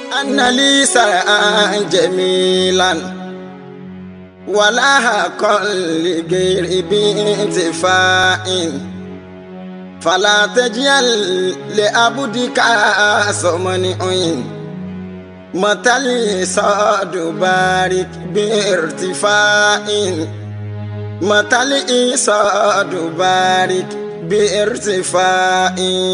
أن لي سرعا جميلا ولا حقا لغير بانتفاع فلا تجعل لعبدك سمن متى لي صاد بارك بارتفاع متى لي صاد بارك بارتفاع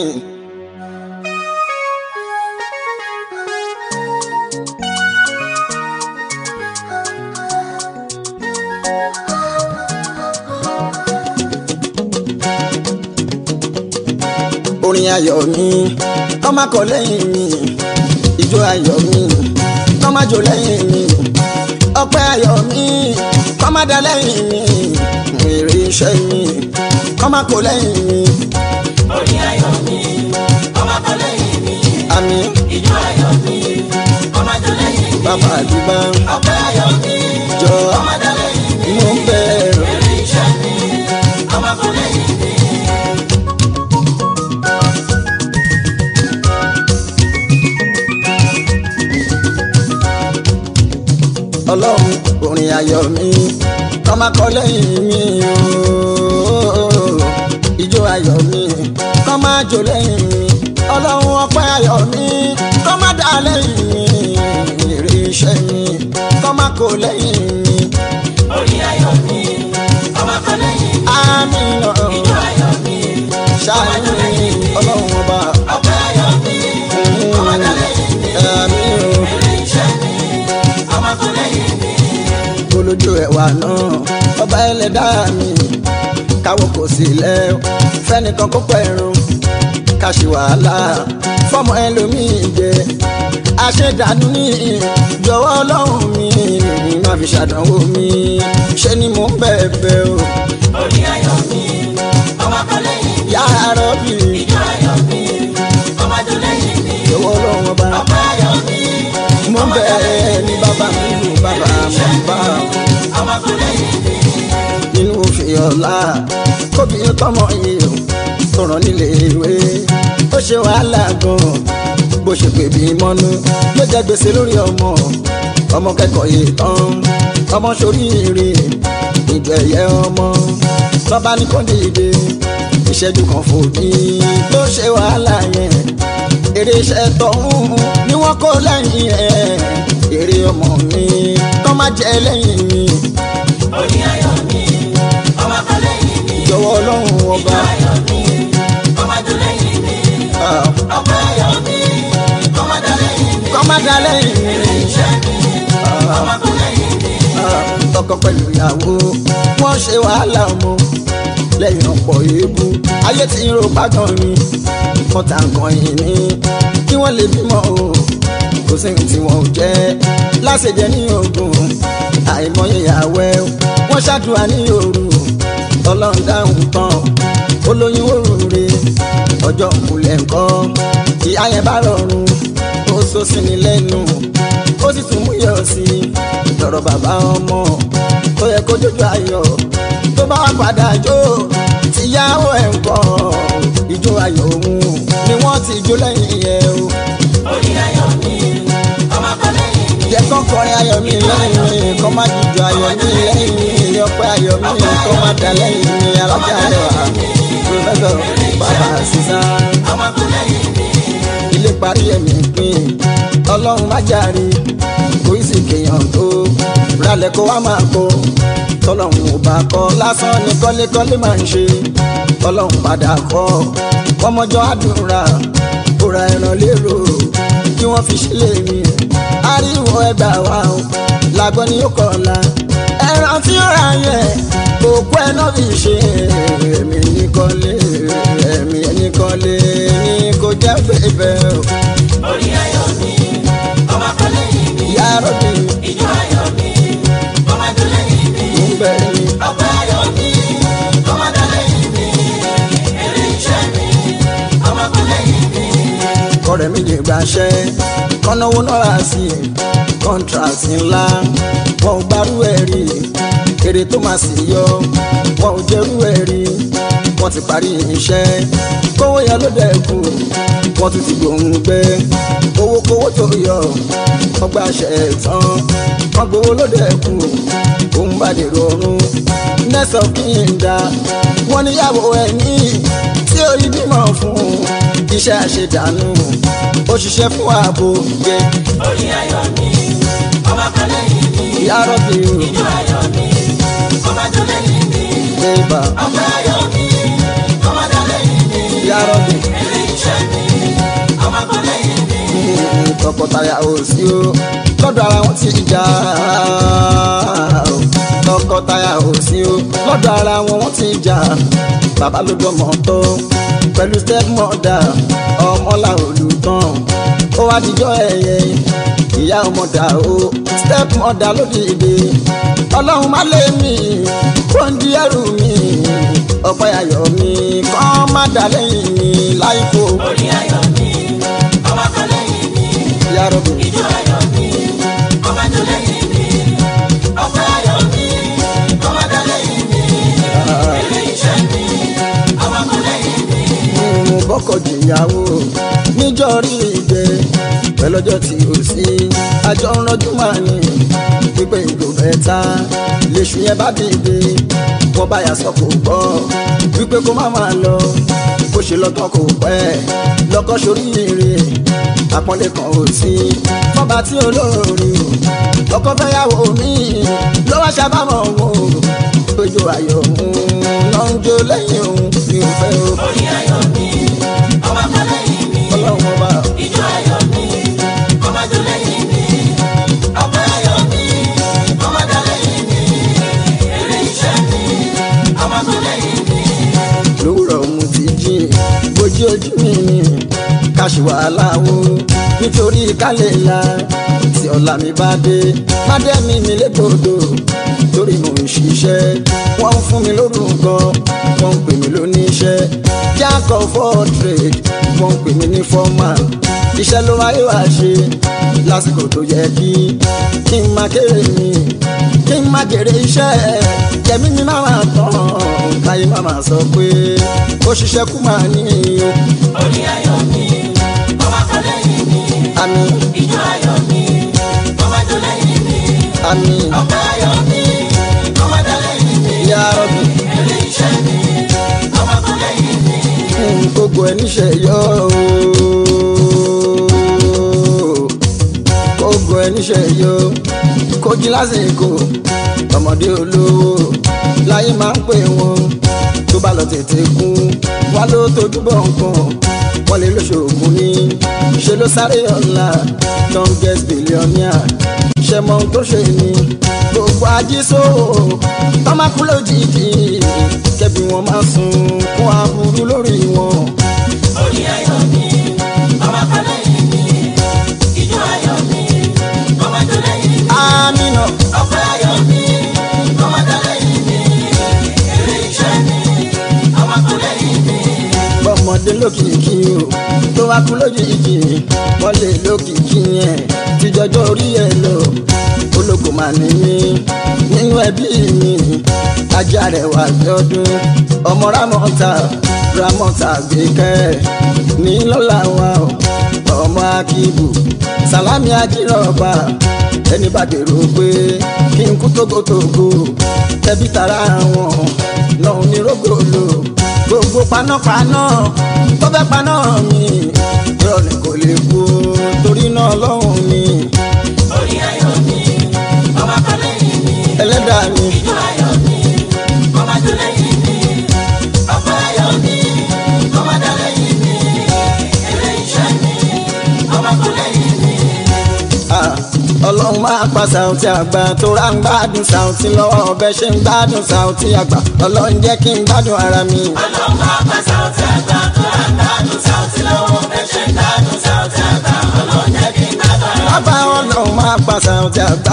orin ayọ̀ mi kọ́ máa kọ lẹ́yìn mi ìjó ayọ̀ mi kọ́ máa jó lẹ́yìn mi ọpẹ́ ayọ̀ mi kọ́ máa dá lẹ́yìn mi èrè iṣẹ́ mi kọ́ máa kọ lẹ́yìn mi orin ayọ̀ mi ọmọ kan lẹ́yìn mi àmì ìjọ ayọ̀ mi ọmọ tó lẹ́yìn mi bàbá àdúgbà ọpẹ́ ayọ̀ mi jọ ọmọ dá lẹ́yìn mi mo ń bẹ̀rù. èrè iṣẹ́ mi ọmọ kan lẹ́yìn mi. ọlọ́run orin ayọ̀ mi kọ́ máa kọ lẹ́yìn mi ooo ìjó ayọ̀ mi kọ́ máa jó lẹ́yìn mi ọlọ́run ọpẹ́ ayọ̀ mi kọ́ máa dá lẹ́yìn mi èrè iṣẹ́ mi kọ́ máa kọ lẹ́yìn mi orin ayọ̀ mi ọmọ kan lẹ́yìn mi àmì ìjọ ayọ̀ mi ṣáájú ọlọ́run ọba ọpẹ́ ayọ̀ mi ọmọ dá lẹ́yìn mi àmì èrè iṣẹ́ mi ọmọ kan lẹ́yìn mi. olójú ẹ̀wà náà ọba ẹlẹ́dàá mi káwọ́ kò sí lẹ́ fẹ́nìkan kó pẹ̀rùn ká ṣe wàhálà fọmọ ẹlòmíì jẹ àṣedànù ní jọ̀wọ́ ọlọ́run mi má fi ṣàdánwò mi ṣe ni mò ń bẹ̀bẹ̀ o orin ayọ̀ mi ọmọ kan lẹ́yìn mi yá rọ́bì ìjọ ayọ̀ mi ọmọ tó lẹ́yìn mi jọ̀wọ́ ọlọ́run ọba ọpẹ́ ayọ̀ mi mò ń bẹ̀ ní bàbá mi lù bàbá mi bá ọmọ kan lẹ́yìn mi. nínú òfin ọ̀la kóbi tọmọ yìí o sọ̀rọ̀ nílé ìwé ó ṣe wàhálà gan bó ṣe pè bí mọ́nú ló jẹ́ gbèsè lórí ọmọ ọmọ kẹ́kọ̀ọ́ yìí tán ọmọ sórí ire ìjọ ẹ̀yẹ ọmọ lọ́ba ní kọ́ndé ìdè ìṣẹ́jú kan fòdì ló ṣe wàhálà yẹn èrè iṣẹ́ tọ̀hún ni wọ́n kó lẹ́yìn ẹ̀ èrè ọmọ mi kọ́ má jẹ́ lẹ́yìn mi orin ayọ̀ mi ọmọ kan lẹ́yìn mi jọ̀wọ́ ọlọ́run ọba ìjọ ayọ̀ mi ọmọ tó lẹ́yìn mi ah, ọpẹ́ ayọ̀ mi ọmọ tó lẹ́yìn mi kọ́ má dá lẹ́yìn mi iṣẹ́ mi ọmọ kan lẹ́yìn mi. ah, tọkọ pẹ̀lú ìyàwó wọ́n ṣe wàhálà ọmọ lẹ́yìn ọ̀pọ̀ èébú ayé tí ń ro bágan mi wọ́n ta nǹkan yìí ní kí wọ́n lè bímọ o kò sí ní tí wọ́n ò jẹ́ láṣẹjẹ ní ogun àìmọye ìyàwó ẹ wọ́n ṣàdúrà ní òru ọlọ́run dáhùn tán olóyún òrùre ọjọ́ ìkúlẹ̀ nǹkan tí ayẹn bá rọrùn ó sọ sí ni lẹ́nu ó sì tún mú yọ̀ sí i lọ́rọ̀ bàbá ọmọ tó yẹ kó jójú ayọ̀ tó bá wà padà jó tíyàwó ẹ̀ ń kọ́ ìjó ayọ̀ òun ni wọ́n ti jó lẹ́yìn ẹ̀ o orin ayọ̀ mi ọmọ kan lẹ́yìn mi jẹ́ kán kọrin ayọ̀ mi lẹ́yìn mi kọ́ má jíjọ ayọ̀ mi lẹ́yìn mi ọpẹ́ ayọ̀ mi kọ́ má dá lẹ́yìn mi alájà rẹ̀ wá pòfẹ́sọ̀ bàbá sísan ọmọ kan lẹ́yìn mi ilé parí ẹ̀mí pín ọlọ́run má jàre kò í sì kéèyàn tó ralẹ̀ kó wá máa kó tọ́lọ́run ò bá kọ́ lásán ni kọ́lékọ́lé máa ń ṣe ọlọ́run padà kọ́ ọmọjọ́ àdúrà ó ra ẹran lérò kí wọ́n fi sílé mi ariwo ẹgbà wa o làgbọ́n ni ó kọ̀ la ẹran tí ó ra yẹn òkú ẹ náà fi ṣe èmi ní kọ́lé èmi ní kọ́lé ní kò jẹ́ bẹ́ẹ̀ o orin ayọ̀ mi ọmọ kan lẹ́yìn mi ìyá rọ́bì ìjọ ayọ̀ mi ọmọ tó lẹ́yìn mi ń bẹ̀rẹ̀ ni. ọpẹ́ ayọ̀ mi ọmọ tó lẹ́yìn mi èrè iṣẹ́ mi ọmọ kan lẹ́yìn mi. kọ́rẹ́ mi lè gbàṣẹ́ kọ́náwó náírà sí i kọ́ńtrátì ńlá wọn ò gbárù ẹ̀ rí èrè tó máa sì yọ wọn ò jẹ́rú ẹ̀ rí wọ́n ti parí iṣẹ́ kówó yẹn ló dẹ̀kù wọ́n tún ti gbòǹgbẹ owó kówó tó yọ gbàṣẹ tán wọ́n gbowó lóde kù òun bá dèrò ọ̀run nẹ́sọ̀ kí n dá wọ́n níyàwó ẹni tí orí bímọ fún iṣẹ́ àṣedànù ó ṣiṣẹ́ fún ààbò yẹ orí ayọ̀ mi ọmọ kan lẹ́yìn mi ìyá rọ́bì ijó ayọ̀ mi ọmọ tó lẹ́yìn mi bébà ọpẹ́ ayọ̀ mi ọmọ dá lẹ́yìn mi ìyá rọ́bì èrè iṣẹ́ mi ọmọ kan lẹ́yìn mi tọkọtaya ò sí o lọ́dọ̀ ara wọn ti jà o tọkọtaya ò sí o lọ́dọ̀ ara wọn wọ́n ti jà bàbá ló dọ́mọ tó pẹ̀lú step mother ọmọlá olùtàn ó wá dijọ́ ẹ̀yẹ ìyá ọmọdà o step mother ló dìde ọlọ́run má lé mi kó ń di ẹrù mi ọ̀pẹ ayọ̀ mi kàn má dà lẹ́yìn mi láìpò orí ayọ̀ mi ọmọ kan lẹ́yìn mi ìyá rọ̀bì. ijó ayọ̀ mi ọmọ tó lẹ́yìn mi ọpẹ́ ayọ̀ mi ọmọ dá lẹ́yìn mi èrè iṣẹ́ mi ọmọ kan lẹ́yìn mi. mo bọ́kọ̀ jìyàwó níjọ́ rí ìgbẹ́ pẹ̀lọ́jọ́ tí o sí àjọ ń rọ́jú máa ní pípé ìgò mẹ́ta lèṣù yẹn bá dìde wọ́n bá yà sọ kò gbọ́ wípé kó má máa lọ bó ṣe lọ́tọ̀ kò pẹ́ lọ́kọ́ sórí ire àpọ́nlé kan ò sí fọ́ba tí olóòrì ọkọ fẹ́yàwó mi ló wá ṣàbámọ̀ wò péjọ ayọ̀ òun ló ń jó lẹ́yìn òun mi ò fẹ́ o orí ayọ̀ mi ọmọ kan lẹ́yìn mi ọlọ́run ọba ijó ayọ̀ mi ọmọ tó lẹ́yìn mi ọpẹ́ ayọ̀ mi ọmọ dá lẹ́yìn mi èrè iṣẹ́ mi ọmọ tó lẹ́yìn mi. lówùrọ̀ mu ti jí bójú ojú mi ni káṣí wàhálà wo nítorí kálẹ̀ la tí ọ̀la mi bá dé má dé mi mi légbodò torí mo ń ṣiṣẹ́ wọ́n ń fún mi lórúkọ wọ́n ń pè mí lóníṣẹ́ jack of all trade wọ́n ń pè mí ní foreman iṣẹ́ ló wáyé wá ṣe lásìkò tó yẹ kí kí n máa kéré mi kí n máa jèrè iṣẹ́ kẹ̀mí mi máa máa tán káyé máa máa sọ pé ó ṣiṣẹ́ kú máa ní o orí ayọ̀ mi ọmọ kan lẹ́yìn mi àmì ijó ayọ̀ mi ọmọ tó lẹ́yìn mi àmì ọpẹ́ ayọ̀ mi ọmọ dá lẹ́yìn mi ìyá rọ̀bì èrè iṣẹ́ mi ọmọ kan lẹ́yìn mi. fún gbogbo ẹ̀ níṣẹ́ yọ ooo. gbogbo ẹ̀ níṣẹ́ yọ kó jí lásìkò ọmọdé olówó láyé máa ń pè wọ́n tó bá lọ tètè kú wá ló tójú bọ̀ nǹkan wọ́n lè lóṣoògùn ní ṣe ló sáré ọ̀la don get billionaire ṣe mọ ohun tó ṣe ni gbogbo ajísó tọ́mákú lójijì kẹ́bí wọn máa sun fún aburú lórí wọn. orí ayọ̀ mi ọmọ kan lẹ́yìn mi ijó ayọ̀ mi ọmọ tó lẹ́yìn mi amínà ọpẹ́ ayọ̀ mi ọmọ dá lẹ́yìn mi èrè iṣẹ́ mi ọmọ kan lẹ́yìn mi. bọ́mọdé lókìkí o tó wá kú lójijì wọ́n lè lókìkí yẹn tíjọjọ́ orí ẹ̀ lọ ológun máa ní mí nínú ẹbí mi ajá rẹ̀ wà lọ́dún ọmọ ramọ́ta ramọ́ta gbẹ̀kẹ́ ní lọ́la wa o ọmọ akíbù sàlámì ajírọ̀bà ẹni bá dèrò pé kí n kú tógótógó ẹbí tara wọn náà ní rògbòlò gbogbo panápaná tó fẹ́ paná mi ìrọ̀lẹ́ kò lè kú torí náà lọ́hùn mi orí ayọ̀ mi ọmọ kan lẹ́yìn mi ẹlẹ́dàá mi ijó ayọ̀ mi ọmọ tó lẹ́yìn mi ọpẹ́ ayọ̀ mi ọmọ dá lẹ́yìn mi èrè iṣẹ́ mi ọmọ kan lẹ́yìn mi. Ah, ọlọ́run máa pa Saoty àgbà tó rà ń gbádùn Saoty lọ́wọ́ ọbẹ̀ ṣe ń gbádùn Saoty àgbà ọlọ́run jẹ́ kí n gbádùn ara mi. ọlọ́run máa pa Saoty àgbà tó rà ń gbádùn Saoty lọ́wọ́ bẹ́ẹ̀ ṣe ń gbádùn Saoty àgbà ọlọ́run jẹ́ kí n gbádùn ara mi. bàbá ọlọ́run máa pa Saoty àgbà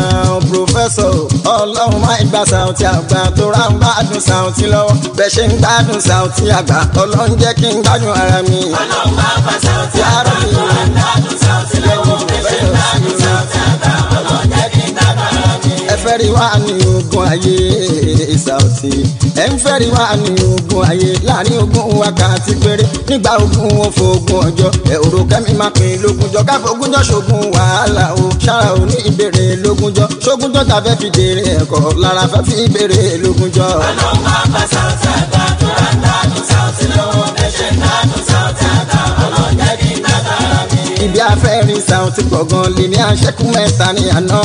pòfẹ́sọ̀ ọlọ́run máa gba Saoty àgbà tó rà ń gbádùn Saoty lọ́wọ́ bẹ́ẹ̀ ṣe ń gbádùn Saoty àgbà ọlọ́run jẹ́ kí n gbádùn ara mi. ọlọ́run máa pa Saoty àgbà tó rà ń gbádùn Saoty lọ́wọ́ bẹ́ẹ̀ ṣe ń gbádùn Saoty àgbà ọlọ́run jẹ́ kí n gbádùn ara mi. ẹ fẹ́ rí wá ní ogun ayé Saoty ẹ ẹ̀ ń fẹ́ rí wa ní ogun ayé láàrin ogun wákàtí péré nígbà ogun wọn fògùn ọjọ́ ẹ̀ òrò kẹ́mi máa pín lógúnjọ́ káfọ́gúnjọ́ ṣogun wàhálà o ṣára ò ní ìbéèrè lógúnjọ́ ṣógúnjọ́ ta fẹ́ fi dèrè ẹ̀kọ́ lára fẹ́ fi ìbéèrè lógúnjọ́. ọlọ́run máa bá Saoty àgbà tó rà ń dádùn Saoty lọ́wọ́ ẹ̀ṣẹ̀ ń dádùn Saoty àgbà ọlọ́run jẹ́ kí n dábàá mi. ibi afẹ́rin Saoty gbọ̀ngàn lè ní aṣẹ́kù mẹ́ta ní àná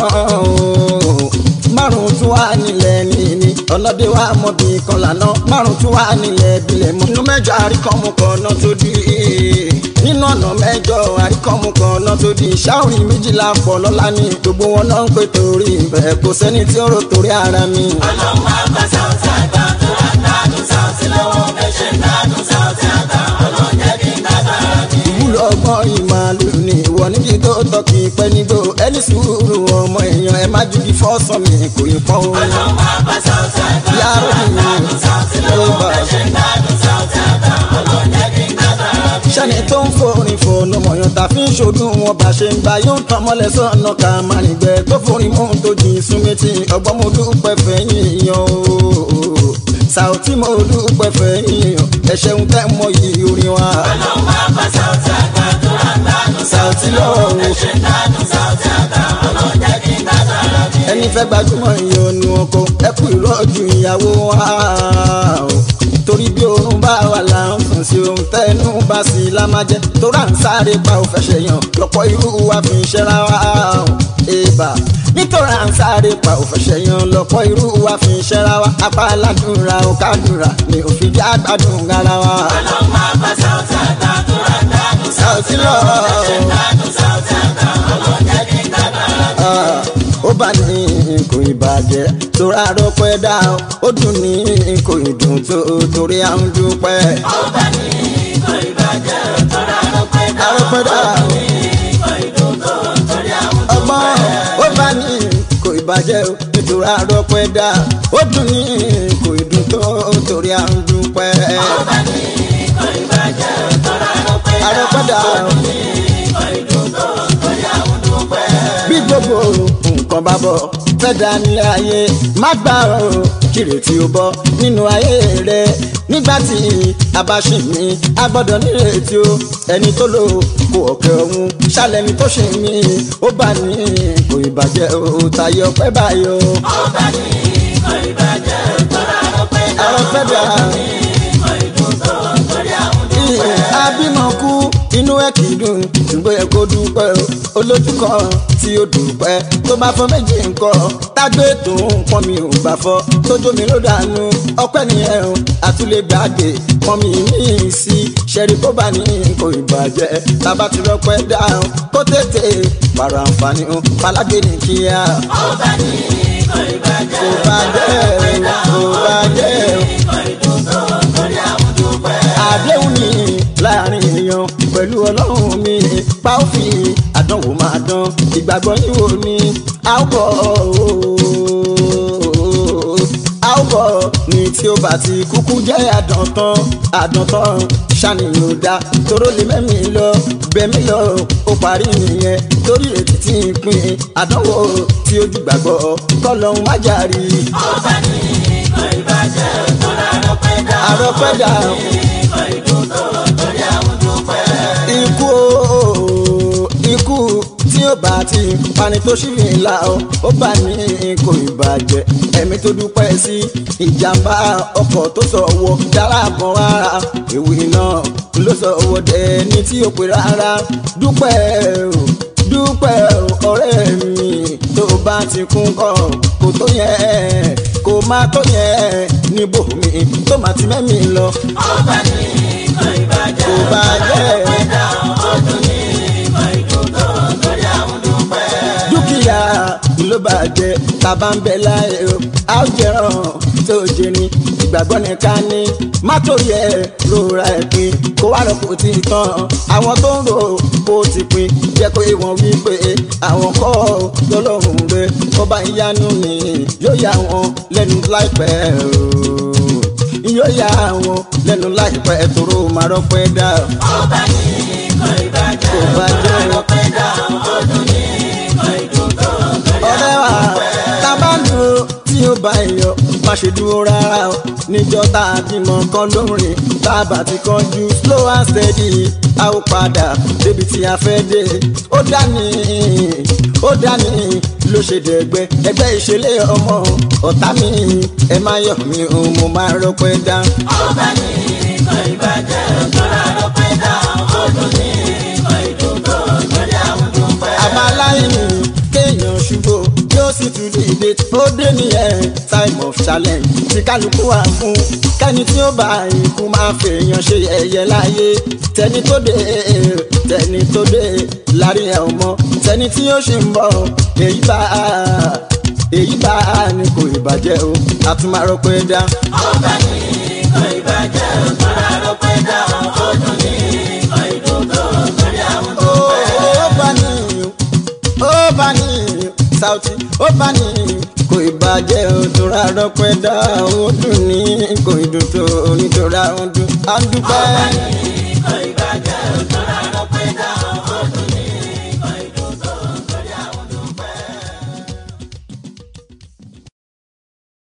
márùn tún wà nílẹ̀ níní ọlọ́dẹ wa mọ̀ bí kan lànà márùn tún wà nílẹ̀ ìbílẹ̀ mọ́. nínú mẹ́jọ àríkọ́mù kan náà tó di nínú ọ̀nà mẹ́jọ àríkọ́mù kan náà tó di ṣáórì méjìlá pọ̀ lọ́la ní gbogbo wọn náà ń pè torí ìbẹ̀ kò sẹ́ni tí ó rò torí ara mi. ọlọ́run máa bá Saoty àgbà tó rà ń dádùn Saoty lọ́wọ́ ẹ̀ṣẹ̀ ń dádùn Saoty àgbà ọlọ́run jẹ́ kí n dábàá mi. ìwúlò ọgbọ́n ìmàlù ni ìwọ níbi tó tọ́kì pẹ́ nígbò ẹni sùúrù ọmọ èèyàn ẹ má jugi fọ́sọ̀ mi kò ì pọ́n o. ọlọ́run máa bá Saoty àgbà Yá tó rà ń dádùn Saoty lọ́wọ́ ẹ̀ṣẹ̀ ń dádùn Saoty àgbà ọlọ́run jẹ́ kí n dábàá mi. sẹ́ni tó ń forin fònà mọ̀yàn tá fi ń ṣòdùn wọn bá ṣe ń gba yóò tán mọ́lẹ̀ sọ́nà ká má nígbẹ́ tó forin mú tó jìn súnmẹ́tì ọgbọ́n mo dúpẹ́ fẹ́yìn yan o Saoty mo dúpẹ́ fẹ́yìn yan ẹ ṣeun tẹ́ mọ yìí orin wa ọlọ́run máa bá Saoty àgbà tó rà ń dádùn Saoty lọ́wọ́ ẹ̀ṣẹ̀ ń dádùn Saoty àgbà ọlọ́run jẹ́ kí n dábàá mi. ẹni fẹ́ gbajúmọ̀ ìyọnu ọkọ ẹ kú ìrọ́jú ìyàwó wa o. torí bí oorun bá wà là ń sùn sí ohun tẹnu bá sí la máa jẹ tó rà ń sáré pa ò fẹsẹ̀ yàn lọ́pọ̀ irú wa fi ń ṣẹ́ra wa o. èèbà nítorí à ń sáré pa ò fẹsẹ̀ yàn lọ́pọ̀ irú wa fi ń ṣẹ́ra wa apá aládùnra ò kádùnra ni òfin já gbádùn ara wa. ọlọ́run máa bá Saoty àgbà tó rà ń dádùn Saoty lọ́wọ́ ẹ̀ṣẹ̀ ń dádùn Saoty àgbà ọlọ́run jẹ́ kí n dábàá mi. Ah, ó bá ní kò ìbàjẹ́ tóra rọpẹ́ dá o, ó dùn ní kò ìdùn tó torí à ń dúpẹ́. ọba ní ìkọ̀ ìbàjẹ́ tọ́ra lọ́pẹ́ dá Arọ́pẹ́ dá o, ìkọ̀ ìdùn tó torí àwọn tó ọgbọ́n ó bá ní kò ìbàjẹ́ o nítorí àrọ́pẹ́ dá ó dùn ní kò ìdùn tó torí à ń dúpẹ́. ọba ní ìkọ̀ ìbàjẹ́ tọ́ra lọ́pẹ́ dá Arọ́pẹ́ dá o, ìkọ̀ ìdùn tó torí àwọn tó pẹ́. bí gbogbo nǹkan bá bọ̀ fẹ́ dá nílé ayé má gbà ó kiri tí ó bọ́ nínú ayé rẹ nígbà tí a bá ṣì mí a gbọ́dọ̀ nírètí o ẹni tó lò kó ọ̀kẹ́ ọ̀hún ṣàlẹ̀ ni tó ṣe mí ó bá ní kò ìbàjẹ́ o tayọ pẹ́ báyọ̀ ọba ní ìkọ̀ ìbàjẹ́ tọ́ra lọ́pẹ́ dá àrọ́pẹ́ dá ìkọ̀ ìdùn tó torí àwọn tó pẹ́. abímọ kú inú ẹ kì í dùn ṣùgbọ́n ẹ kó dúpẹ́ o olójú kan tí ó dúpẹ́ tó bá fọ méjì nǹkan tágbé tó ń pọ́n mi ò gbà fọ́ tójó mi ló dànù ọpẹ́ nìyẹn o àtúlẹ̀ gbàgbé pọ́n mi ní sí ṣẹ́rí kó bá ní kò ìbàjẹ́ tábà ti rọpẹ́ dáhùn kó tètè pàrọ̀ àǹfààní o falágbé ní kíá ọba ní ìkọ̀ ìbàjẹ́ kò bàjẹ́ o kò bàjẹ́ o ìkọ̀ ìdùn tó torí àwọn tó pẹ́. àdéhùn ni láàrin èèyàn pẹ̀lú ọlọ́run mi pa ó fi àdánwò máa dán ìgbàgbọ́ yín wò ni a ó bọ̀ ooo. a ó bọ̀ ní tí ó bá ti kúkú jẹ́ àdántán àdántán ṣàníyàn ò dá toró lè mẹ́mí lọ bẹ́mí lọ ó parí nìyẹn torí ètí tí ń pín àdánwò tí ojú gbàgbọ́ kọ́ lọ́hún má jàrí ọba ní ìkọ̀ ìbàjẹ́ tọ́ra lọ́pẹ́ dá àrọ́pẹ́ dà ìkọ̀ ìdùn tó torí àwọn tó pẹ́. ikú ooo ikú tí ó bá ti pani tó ṣì fi la ọ ó bá ní kò ìbàjẹ́ ẹ̀mí tó dúpẹ́ sí ìjàmbá ọkọ̀ tó sọ wọ dára kan rárá ìwé náà ló sọ wọ dẹni tí ó pè rárá dúpẹ́ o dúpẹ́ o ọ̀rẹ́ mi tó bá ti kún kọ́ kò tó yẹ kò má tó yẹ níbo mi tó má ti mẹ́mi lọ ọba ní ìkọ̀ ìbàjẹ́ kò bá jẹ́ dá ọdún ní ìkọ̀ ìdùn tó torí àwọn tó pẹ́. dúkìá ló bàjẹ́ tàbá ń bẹ láyé o a ó jẹran tó jẹ ní ìgbàgbọ́ nìkan ní má torí ẹ rora ẹ pin kó wá lọ kó ti tán àwọn tó ń rò kó ti pin jẹ́ kó ìwọ̀n wípé àwọn kọ́ lọ́lọ́run rẹ ọba ìyanu ni yóò yà wọ́n lẹ́nu láìpẹ́ o yóò yà wọ́n lẹ́nu láìpẹ́ tóró máa rọ́pẹ́ dá ọba ní ìkọ̀ ìbàjẹ́ kó bàjẹ́ o. lọ́pẹ́ dá ọdún ní ìkọ̀ ìdùn tó torí ọ̀rẹ́ wa tá a bá ń dúró tí ó bá yọ má ṣe dúró rárá o níjọ́ tá a bímọ kan lórin bàbá ti kánjú slow and steady a ó padà débi tí a fẹ́ dé ó dání ó dání ló ṣe dẹ̀gbẹ́ ẹgbẹ́ ìṣẹ̀lẹ̀ ọmọ ọ̀tá mi ẹ má yọ̀ mí òun mo máa rọpẹ́ dá. ọba ní ikọ̀ ìbàjẹ́ òjòrà ló pẹ́ dá ọdún ní ikọ̀ ìdúgbò lórí àwọn dúpẹ́. àbáláyé kéèyàn ṣubú yóò sì tún dìde ó dé nìyẹn time of challenge tí kálukú wà fún kẹ́ni tí ó bá ikú máa fèèyàn ṣe ẹ̀yẹ láyé tẹni tó dé tẹni tó dé lárí ẹ̀ ọmọ tẹni tí ó ṣì ń bọ̀ èyí bá èyí bá ní kò ìbàjẹ́ o àtúmọ̀rọ̀ pé dá. ọba ní ikọ̀ ìbàjẹ́ òjòrà ló pẹ́ dá ọdún ní ikọ̀ ìdúgbò lórí àwọn ó dúpẹ́. ó bá ní ó bá ní Saoty ó bá ní kò ìbàjẹ́ òtún rárá pẹ́ dá ó dùn ní kò ìdùn tó nítorí àwọn dùn á dúpẹ́. ọba ní